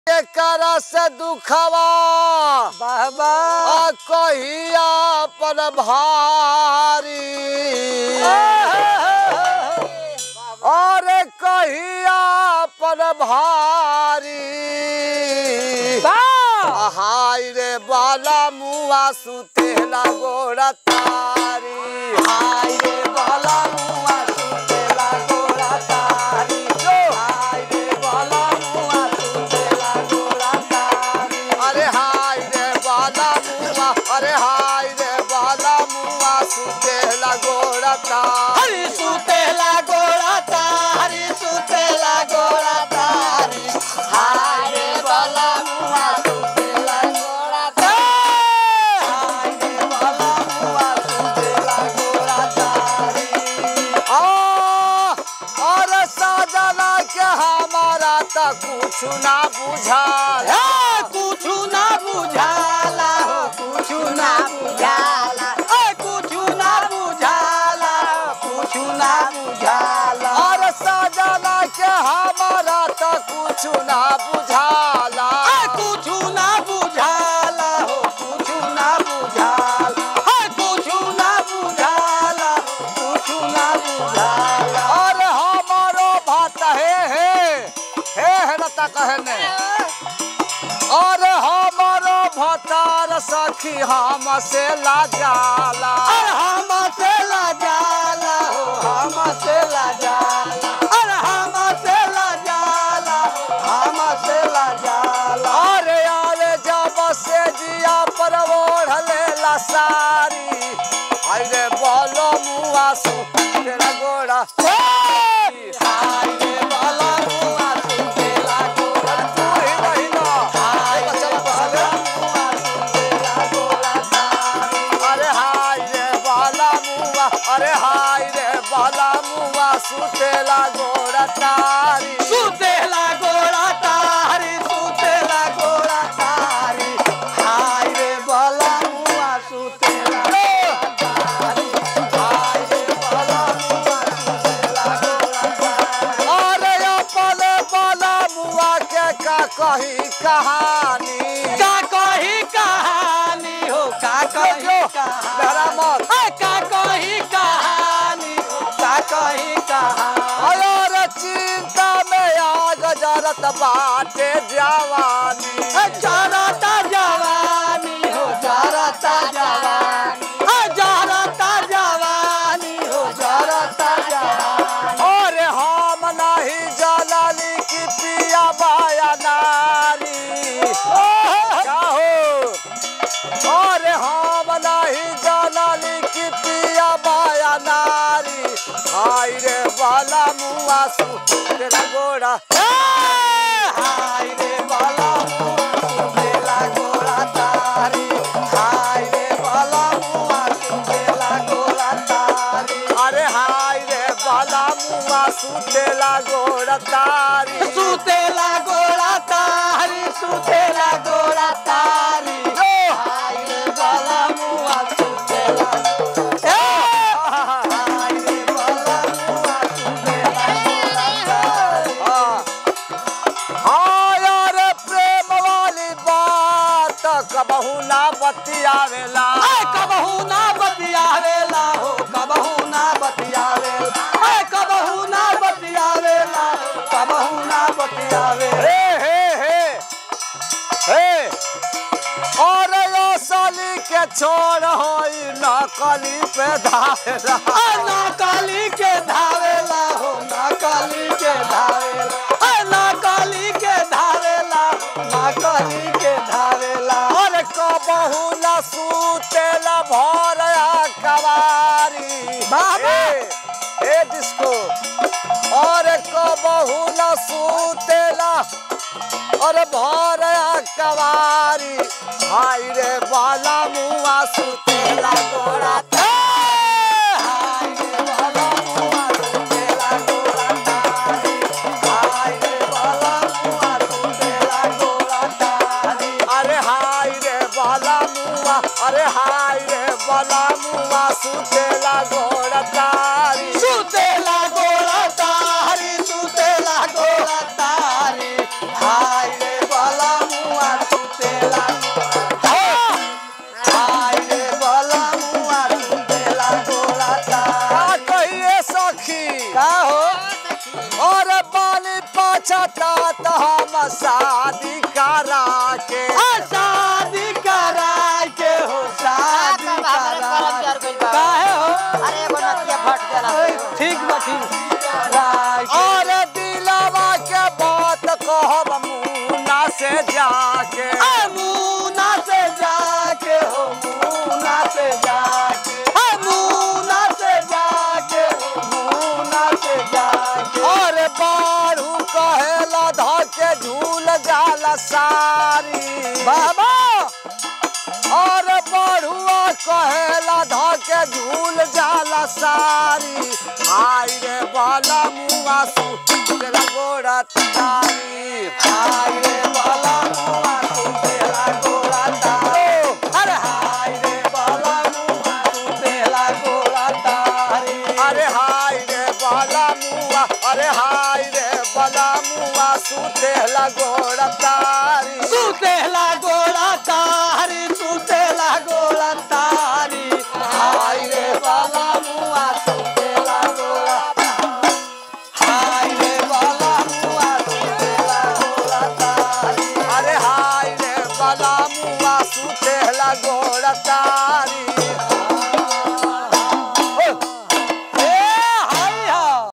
एकरा से दुखवा बाबा आ कहिया पर भारी और कहिया पर भारी हाय रे बाला मुआ सुतेला गोरा तारी हाय रे बाला मुआ सुतेला गोरा तारी हाय रे बाला मुआ सुतेला गोरा तारी अरे हाय रे बाला मुआ अरे हाय रे बाला मुआ सुतेला गोरा तारी हरी सुतेला गोरा तारी सुतेला गोरा तारी हाय रे बाला मुआ सुतेला गोरा तारी हाय रे बाला मुआ सुतेला गोरा तारी आ, और साजना के हमारा त कुछ ना बुझाल ए, कुछु ना बुझाला हो कुछु ना बुझाला ए कुछु ना बुझाला कुछु ना बुझाला और साजना के हमारा त कुछ ना बुझाला ए कुछु ना बुझाला हो कुछु ना बुझाला ए कुछु ना बुझाला कुछु ना बुझाला और हमारो भात हे हे हे हे न त कहने और हमारो भतार सखी हम से ला जाला अरे हम से ला जाला हो हम से ला जाला अरे हम से ला जाला हम से ला जाला अरे अरे जब से जिया पर ओढ़ लेला सारी अरे बोलो मुआ सु तेरा गोड़ा हाय रे बाला मुआ सुतेला गोरा तू ही रहिला हाय चल रे बाला बसले मुआ सुतेला गोरा तारी अरे हाय रे बाला मुआ अरे हाय रे बाला मुआ सुतेला गोड़ा तारी सुतेला गोरा तारी सुतेला गोरा तारी हाय रे बाला मुआ सुतेला गोरा तारी हाय रे बाला मुआ सुतेला गोरा तारी अरे अपने बाला मुआ के का कही कहानी का कही कहानी हो का कही जो, कहानी लहरा मत। ए, का कही कहानी हो का कही कहानी और चिंता में आग जरत बाटे जवानी ए, जरता जवानी हो जरता जवानी ए, जरता जवानी हो जरता जवानी और हम नहीं जलाली की पिया बाया नारी क्या हो और हम नहीं जलाली की पिया बाया नारी हाय रे बाला मुआ सु तेरा गोड़ा ए, हाय रे बाला मुआ सुतेला गोरा तारी हाय रे बाला मुआ सुतेला गोरा तारी अरे हाय रे बाला मुआ सुतेला गोड़ा तारी सुतेला गोरा तारी सुतेला गोरा तारी हाय रे बाला मुआ सुतेला ए, हाय रे बाला मुआ सुतेला गोरा तारी हाँ यार प्रेम वाली बात कबहू ना बतियावेला ए, कबहू ना बतियावेला हो कबहू ना बतियावेला ए, कबहू ना बतियावेला कबहू ना बतियावेला हे हे हे हे और यो साली के छोड़ होई नकली पे धारा आ, ना काली के धावेला हो ना काली के धावेला आ, ना काली के धावेला ना काली के धावेला और कबहू न सूतेला भर कवारी बाबा! ए, ए डिस्को और कबहू न सूतेला और भर कवारी हाय रे बाला मुआ सुतेला गोरा ए, हाय रे बाला मुआ सुतेला गोरा तारी हाय रे बाला मुआ सुतेला गोरा तारी अरे हाय रे बाला मुआ अरे हाय रे बाला मुआ सुतेला गोरा तारी सुतेला गोरा तारी सुतेला गोरा तारी हाय रे बाला ठीक बा ठीक राइट और दिलवा के बात कहब मुना से जाके आ मुना से जाके हो मुना से जाके आ मुना से जाके हो मुना से जाके और बारू कहेला धके झूल जाला सारी बाबा और बड़ुआ कहेला धके झूल जाला सारी आई रे बाला मुआ सु तेरा गोड़ा तारी हाय रे बाला मुआ तू तेरा गोरा तारे अरे हाय रे बाला मुआ तू तेरा गोरा तारे अरे हाय रे बाला मुआ अरे हाय रे बाला मुआ सुतेला गोड़ा तारी तू तेला गोरा तारी तू